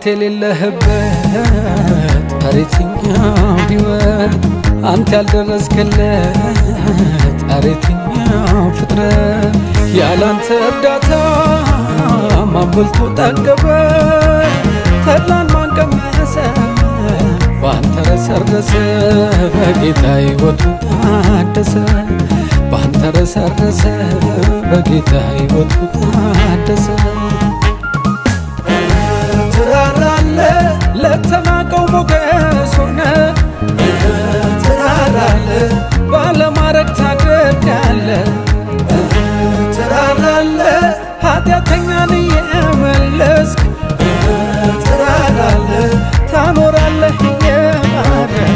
አንተ የሌለህበት አሬትኛው ሕይወት አንተ ያልደረስክለት አሬትኛው ፍጥረት ያላንተ እርዳታ ማን በልቶ ጠገበ? ተድላን ማን ቀመሰ? በአንተ ረሰረሰ በጌታ ሕይወቱ ታደሰ በአንተ ረሰረሰ በጌታ ሕይወቱ ታደሰ ትራራለ ለተናቀው ሞገስ ሆነ ትራራለ ባለማረግ ታደርጋለ ትራራለ ኃጢአተኛን እየመለስክ ትራራለ ታኖራለህ እየማረክ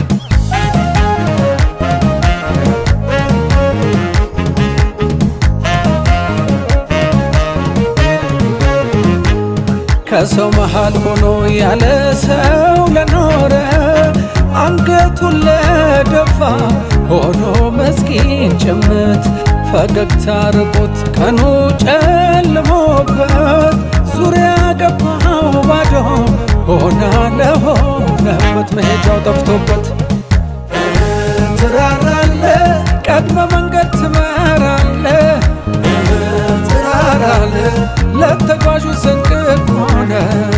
ከሰው መሃል ሆኖ ያለ ሰው ለኖረ አንገቱን ለደፋ ሆኖ መስኪን ጭምት ፈገግታ ርቆት ቀኑ ጨልሞበት ዙሪያ ገባው ባዶ ሆና ለሆነበት መሄጃው ጠፍቶበት ትራራለ ቀድመ መንገድ ትመራለ ትራራለ ለተጓዡ ስንቅ ሆነ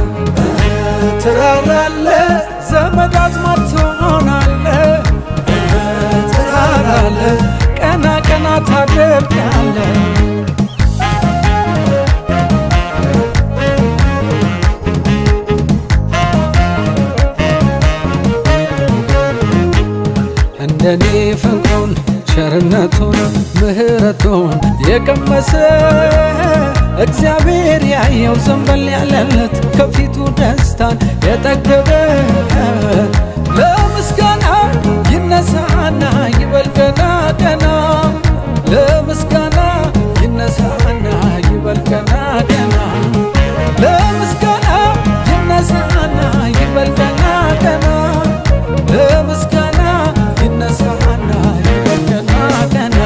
ትራራለ ዘመድ አዝማድ ትሆናለ ትራራለ ቀና ቀና ታደርጋለ እንደኔ ፍቅሩን ቸርነቱን ምሕረቱን የቀመሰ እግዚአብሔር ያየው ዘንበል ያለለት ከፊቱ ደስታን የጠገበ ለምስጋና ይነሳና ይበል ገና ገና ለምስጋና ይነሳና ይበል ገና ገና ለምስጋና ይነሳና ይበል ገና ገና ለምስጋና ይነሳና ይበል ገና ገና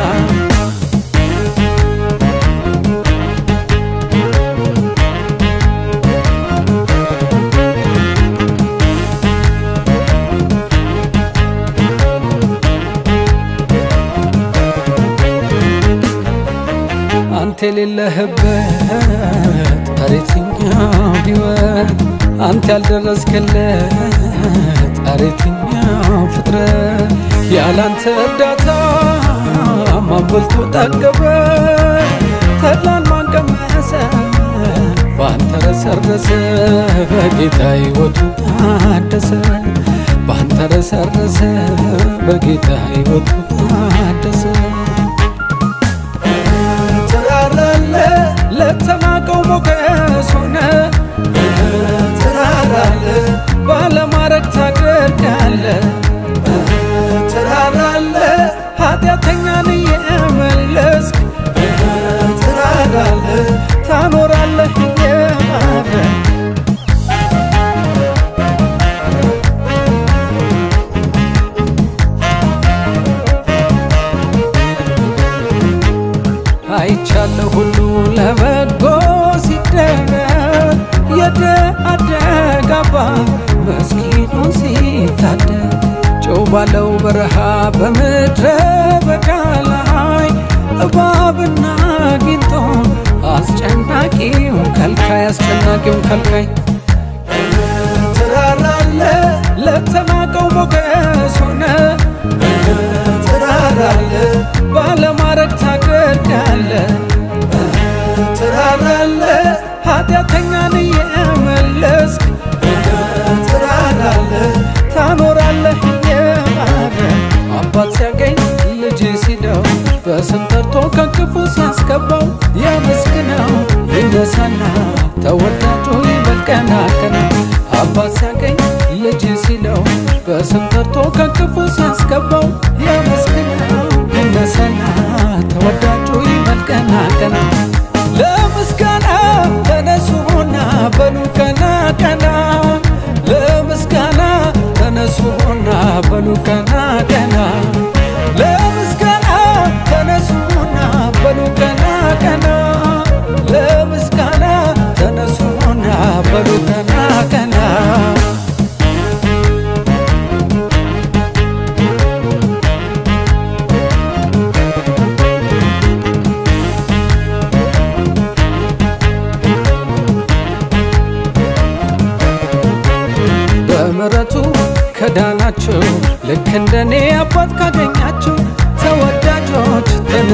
አንተ የሌለህበት አሬትኛው ሕይወት አንተ ያልደረስክለት አሬትኛው ፍጥረት ያላንተ እርዳታ ማን በልቶ ጠገበ? ተድላን ማን ቀመሰ? በአንተ ረሰረሰ በጌታ ሕይወቱ ታደሰ በአንተ ረሰረሰ በጌታ ሕይወቱ ታደሰ ትራራለ ለተናቀው ሞገስ ሆነ ትራራለ ባለማረግ ታደርጋለ ትራራለ ኃጢአተኛን እየመለስክ ትራራለ ታኖራለህ እየማረክ አይቻለሁ ሁሉ ለበጎ ሲደረግ የደአደግ አባት መስኪኑን ሲታደግ ጨው ባለው በረሃ በምድረ በዳ ላይ እባብና ጊንጦን አስጨናቂውን ከልካይ አስጨናቂውን ከልካይ ትራራለ ለተናቀው ሞገስ ሆነ ትራራለ ባለማረግ ታደርጋለ ትራራለ ኃጢአተኛን እየመለስክ ትራራለ ታኖራለህ እየማረክ አባት ሲያገኝ ልጅ ሲለው በስም ጠርቶ ከክፉ ሲያስገባው ያመስግነው ይነሳና ተወዳጁ ይበል ቀና ቀና አባት ሲያገኝ ልጅ ሲለው በስም ጠርቶ ከክፉ ሲያስገባው ያመስግነው ይነሳና ተወዳጁ ይበል ቀና ቀና ለምስጋና ተነሱና በሉ ቀና ቀና ለምስጋና ተነሱና በሉ ቀና ቀና ለምስጋና ተነሱና በሉ ቀና ቀና ለምስጋና ተነሱና በሉ ቀና ቀና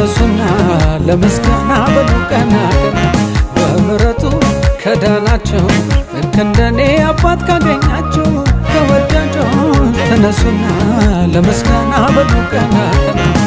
ተነሱና ለምስጋና በሉ ቀና ቀና በምሕረቱ ከዳናቸው ልክ እንደኔ አባት ካገኛቸው ተወዳጆች ተነሱና ለምስጋና በሉ ቀና ቀና